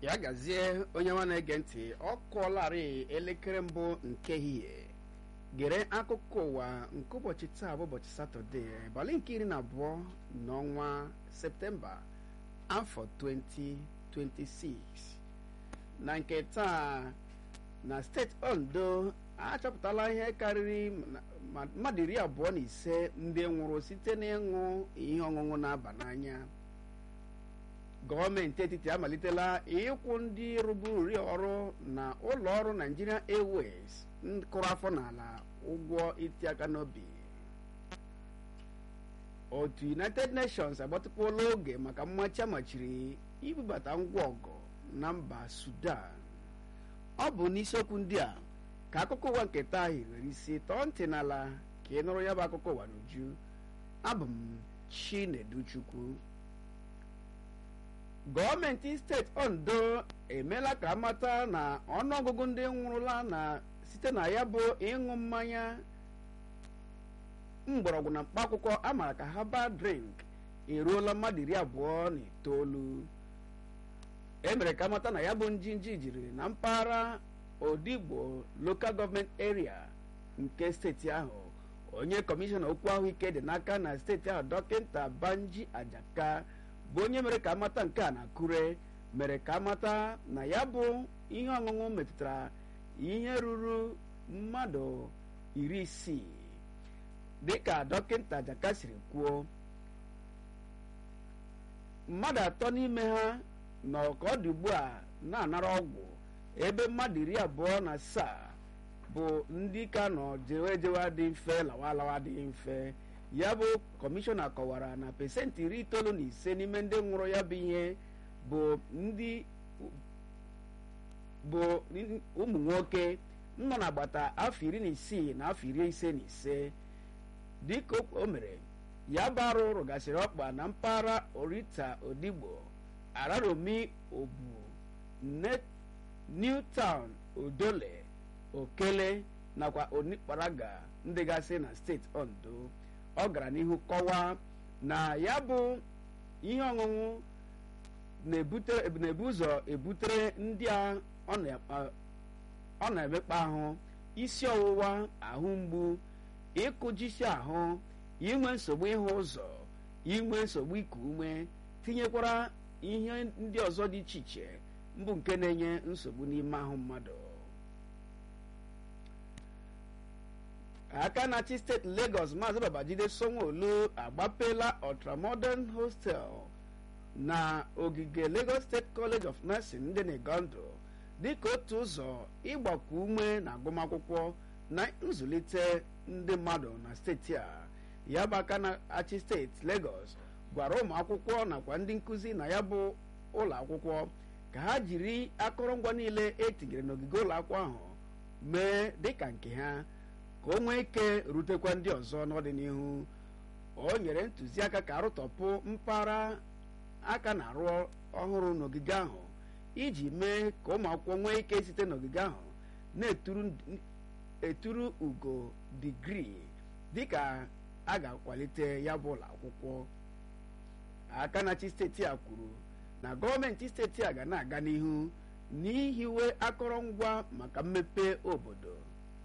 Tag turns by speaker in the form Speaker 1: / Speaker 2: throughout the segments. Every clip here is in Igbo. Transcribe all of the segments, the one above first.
Speaker 1: ya gazie onye nwa na-ege ntị ọ kụọlarị elekere mbụ nke ehihie gere akụkọ ụwa nke ụbọchị taa bụ ụbọchị satọde abalị nke iri na abụọ n'ọnwa septemba afọ 2026 na nke taa na steeti ondo achọpụtala ihe karịrị mmadụ iri abụọ na ise ndị nwụrụ site n'ịṅụ ihe ọṅụṅụ na-aba n'anya gọọmenti etiti amalitela ịkwụ ndị rụburu ọrụ na ụlọ ọrụ Nigeria Airways kụrụ afọ n'ala ụgwọ iti aka n'obi otu United Nations agbatịkwuola oge maka mmachi amachiri ibubata ngwa ọgụ na mba Sudan ọ bụ n'isiokwu ndị a ka akụkọ ụwa nke taa hiwere isi tọọ ntị n'ala ka ị nụrụ ya bụ akụkọ ụwa n'uju abụ m Chineduchukwu gọọmenti steeti ondo emeela ka amata na ọnụọgụgụ ndị nwụrụla na site na ya bụ ịṅụ mmanya mgbọrọgwụ na mkpaakwụkwọ amara ka herbal drink eruola mmadụ iri abụọ na itoolu emere ka amata na ya bụ njinji jiri na mpaghara odigbo local government area nke steeti ahụ onye kọmishọna okwu ahụike dị n'aka na steeti ahụ dọkịta banji ajaka bụ onye mere ka amata nke a na akure mere ka amata na ya bụ ihe ọṅụṅụ metụtara ihe ruru mmadụ iri isii dịka dọkịta jaka siri kwuo mmadụ atọ n'ime ha nọ ka ọ dị ugbu a na-anara ọgwụ ebe mmadụ iri abụọ na asaa bụ ndị ka nọ jewe jewe dị mfe lawa lawa dị mfe ya bụ kọmishọna kọwara na pesentị iri itoolu na ise n'ime ndị nwụrụ ya bụ ihe bụ ndị bụ ụmụ nwoke nọ n'agbata afọ iri na isii na afọ iri ise na ise dịka o mere ya bụ arụ rụgasịrị ọkpa na mpaghara orita odigbo araromi obu new town odole okele nakwa onikparaga ndị gasị na steeti ondo ọ gara n'ihu kọwaa na ya bụ ihe ọṅụṅụ na-ebu ụzọ ebutere ndị a ọ na-emekpa ahụ isi ọwụwa ahụ mgbu ịkụjisi ahụ inwe nsogbu ịhụ ụzọ inwe nsogbu iku ume tinyekwara ihe ndị ọzọ dị iche iche mbụ nke na-enye nsogbu n'ime ahụ mmadụ aka na-achị steeti Lagos maazị Babajide Sanwo-Olu agbapela ultramodern hostel na ogige Lagos State College of Nursing dị n'Igondo dịka otu ụzọ ịgbakọ ume na agụmakwụkwọ na nzụlite ndị mmadụ na steeti a ya bụ aka na-achị steeti Lagos gwara ụmụ akwụkwọ nakwa ndị nkụzi na ya bụ ụlọ akwụkwọ ka ha jiri akụrụngwa niile etinyere n'ogige ụlọ akwụkwọ ahụ mee dịka nke ha ka o nwee ike rutekwa ndị ọzọ n'ọdịnihu o nyere ntụziaka ka arụtọpụ mpaghara aka na-arụ ọhụrụ n'ogige ahụ iji mee ka ụmụ akwụkwọ nwee ike site n'ogige ahụ na-eturu ugo digrii dịka a ga-akwalite ya bụ ụlọ akwụkwọ aka na-achị steeti a kwuru na gọọmenti steeti a ga na-aga n'ihu n'ihiwe akụrụngwa maka mmepe obodo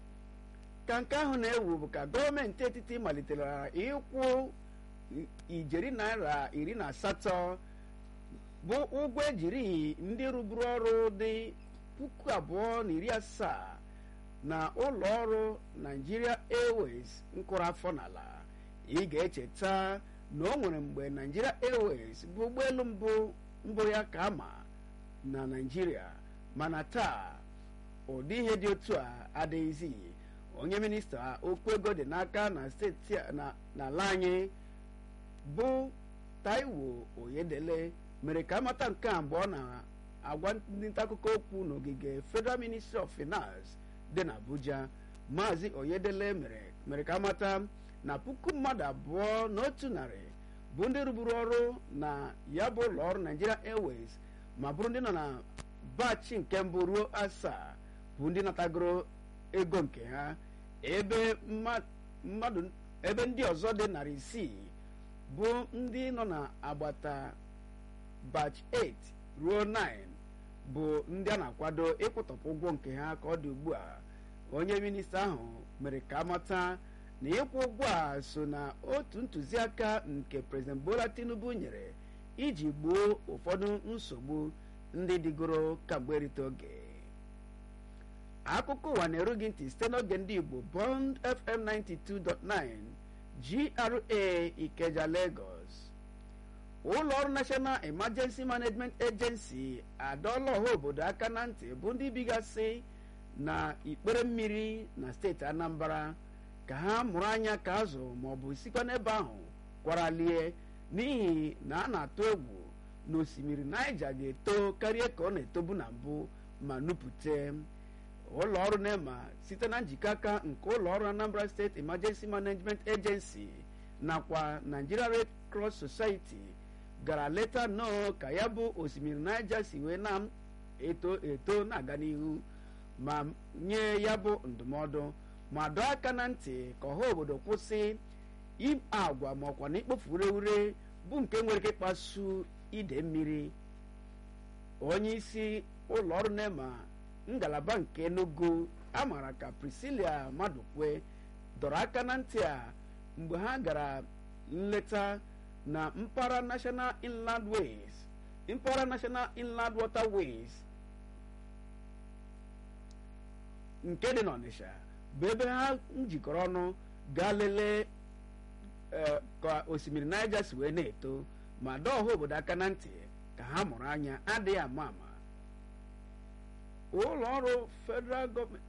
Speaker 1: ka nke ahụ na-ewu bụ ka gọọmenti etiti malitere ịkwụ ijeri naira iri na asatọ bụ ụgwọ ejiri ndị rụburu ọrụ dị puku abụọ na iri asaa na ụlọ ọrụ Nigeria Airways nkụrụ afọ n'ala ị ga-echeta na o nwere mgbe Nigeria Airways bụ ụgbọelu mbụ mbụ ya ka ama na Nigeria mana taa ụdị ihe dị otu a adịghịzi onye minista okwu ego dị n'aka na steeti n'ala anyị bụ Taiwo Oyedele mere ka amata nke a mgbe ọ na-agwa ndị nta akụkọ okwu n'ogige Federal Ministry of Finance dị n'Abuja Maazị Oyedele mere ka amata na puku mmadụ abụọ na otu narị bụ ndị rụburu ọrụ na ya bụ ụlọ ọrụ Nigeria Airways ma bụrụ ndị nọ na bachi nke mbụ ruo asaa bụ ndị natagoro ego nke ha ebe mmadụ ebe ndị ọzọ dị narị isii bụ ndị nọ na agbata batch 8 ruo 9 bụ ndị a na-akwado ịkwụtọpụ ụgwọ nke ha ka ọ dị ugbu a onye minista ahụ mere ka amata na ịkwụ ụgwọ a so na otu ntụziaka nke prezident bola tinubu nyere iji gboo ụfọdụ nsogbu ndị dịgoro kamgbe erite oge akụkọ ụwa na-eru gị ntị site n'oge ndị igbo bond fm 92.9 gra ikeja lagos ụlọ ọrụ national emergency management agency adọọla ọha obodo aka na ntị bụ ndị bigasị na ikpere mmiri na steeti anambra ka ha mụrụ anya ka azụ maọbụ sikwa n'ebe ahụ kwaralie n'ihi na a na-atụ egwu na osimiri naija ga-eto karịa ka ọ na-etobu na mbụ ma nupụte ụlọ ọrụ nema site na njikọ aka nke ụlọ ọrụ anambra steeti emergency management agency nakwa nigeria red cross society gara leta nnọọ ka ya bụ osimiri naija si wee na-eto eto na-aga n'ihu ma nye ya bụ ndụmọdụ ma dọọ aka na ntị ka ọha obodo kwụsị agwa ma ọkwa na ikpofu ureure bụ nke nwere ike ịkpasu ide mmiri onye isi ụlọ ọrụ nema ngalaba nke enugu amara ka priscilia madụkwe dọrọ aka na ntị a mgbe ha gara nleta na mpaghara national inland ways mpaghara national inland waterways nke dị n'ọnịsha bụ ebe ha njikọrọ ọnụ gaa lelee ka osimiri naija si wee na-eto ma dọọ ọha obodo aka na ntị ka ha mụrụ anya adịghị ama ama ụlọ ọrụ federal gọọmenti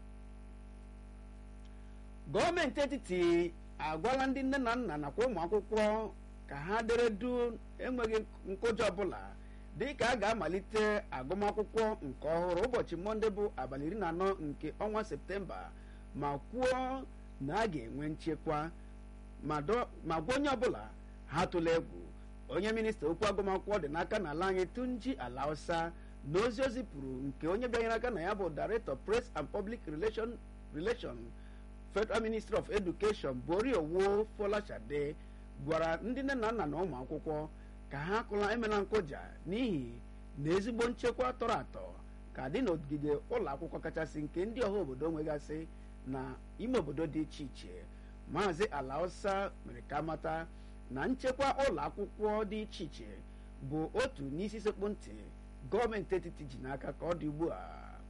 Speaker 1: gọọmenti etiti agwala ndị nne na nna nakwa ụmụ akwụkwọ ka ha dere du enweghị nkụja ọbụla dị ka a ga-amalite agụmakwụkwọ nke ọhụrụ ụbọchị mọnde bụ abalị iri na anọ nke ọnwa septemba ma kwuo na a ga-enwe nchekwa ma gwa onye ọbụla ha tụla egwu onye minista okwu agụmakwụkwọ dị n'aka n'ala anyị tunji ala hausa na ozi ozi pụrụ nke onye bịanyere aka na ya bụ director press and public relation relation federal ministry of education bori owo folashade gwara ndị nne na nna na ụmụ akwụkwọ ka ha kụla emela nkụja n'ihi na ezigbo nchekwa tọrọ atọ ka dị n'ogige ụlọ akwụkwọ kachasị nke ndị ọha obodo nwegasị na ime obodo dị iche iche maazị ala hausa mere ka mata na nchekwa ụlọ akwụkwọ dị iche iche bụ otu n'isi sekpu ntị gọọmenti etiti ji n'aka ka ọ dị ugbu a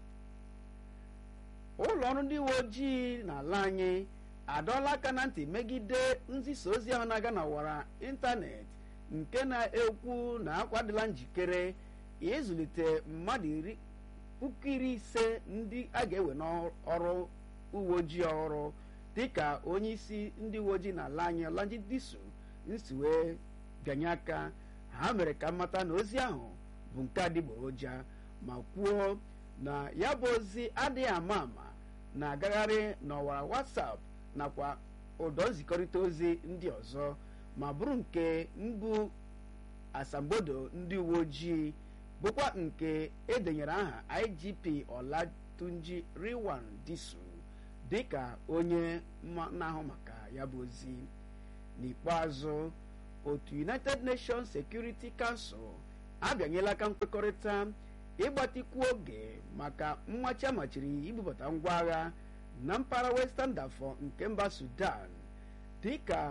Speaker 1: ụlọ ọrụ ndị uwe ojii n'ala anyị adọọla aka na ntị megide nzisa ozi ahụ na-aga na ọwara ịntanetị nke na-ekwu na akwadịla njikere ịzụlite mmadụ iri puku iri ise ndị a ga-ewe n'ọrụ uwe ojii ọhụrụ dịka onye isi ndị uwe ojii n'ala anyị ọlanji disu nsi wee bịanye aka ha mere ka mmata na ozi ahụ bụ nke adịgboroja ma kwuo na ya bụ ozi adịghị ama ama na-agagharị n'ọwara WhatsApp nakwa ụdọ nzikọrịta ozi ndị ọzọ ma bụrụ nke mbụ asambodo ndị uwe ojii bụkwa nke edenyere aha IGP Olatunji Riwan Disu dịka onye na-ahụ maka ya bụ ozi n'ikpeazụ otu United Nations Security Council abịanyela aka nkwekọrịta ịgbatikwu oge maka mmachi amachiri ibubata ngwa agha na mpaghara Western Darfur nke mba Sudan dịka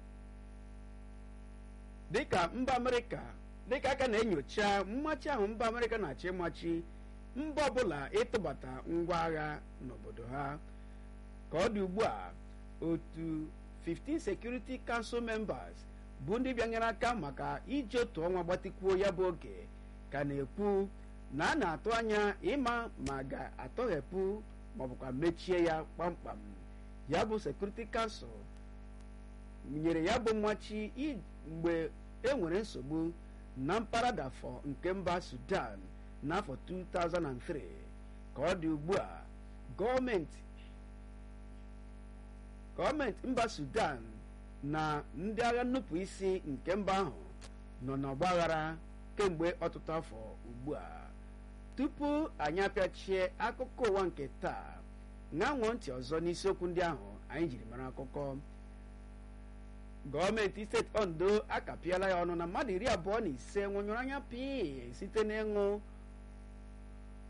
Speaker 1: dịka mba Amerịka dịka aka na-enyocha mmachi ahụ mba Amerịka na-achọ ịmachi mba ọbụla ịtụbata ngwa agha n'obodo ha ka ọ dị ugbu a otu 15 Security Council members bụ ndị bịanyere aka maka iji otu ọnwa gbatikwuo ya bụ oge ka na-ekwu na a na-atụ anya ịma ma ga-atọghepụ maọbụkwa mechie ya kpamkpam ya bụ Security Council nyere ya bụ mmachi mgbe e nwere nsogbu na mpaghara Darfur nke mba Sudan n'afọ 2003 ka ọ dị ugbu a gọọmenti gọọmenti mba Sudan na ndị agha nnupụ isi nke mba ahụ nọ n'ọgbaghara kemgbe ọtụtụ afọ ugbu a tupu anyị apịachie akụkọ ụwa nke taa ṅanwụọ ntị ọzọ n'isiokwu ndị ahụ anyị jiri mara akụkọ gọọmenti steeti ondo akapịala ya ọnụ na mmadụ iri abụọ na ise nwụnyụrụ anya pii site n'ịṅụ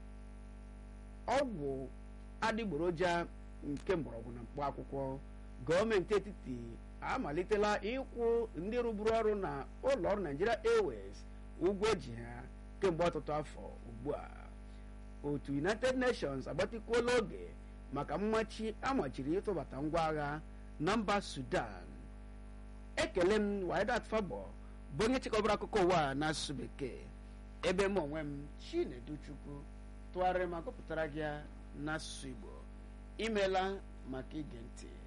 Speaker 1: ọgwụ adịgboroja nke mgbọrọgwụ na mkpụ akwụkwọ gọọmenti etiti amalitela ịkwụ ndị rụburu ọrụ na ụlọ ọrụ Nigeria Airways ụgwọ ji ha kemgbe ọtụtụ afọ ugbu a otu United Nations agbatịkwuola oge maka mmachi amachiri ịtụbata ngwa agha na mba Sudan ekele m Waidat Fabo bụ onye chịkọbara akụkọ ụwa n'asụsụ bekee ebe m onwe m Chinedu Chukwu tụgharịrị ma gụpụtara gị n'asụsụ Igbo imeela maka ige ntị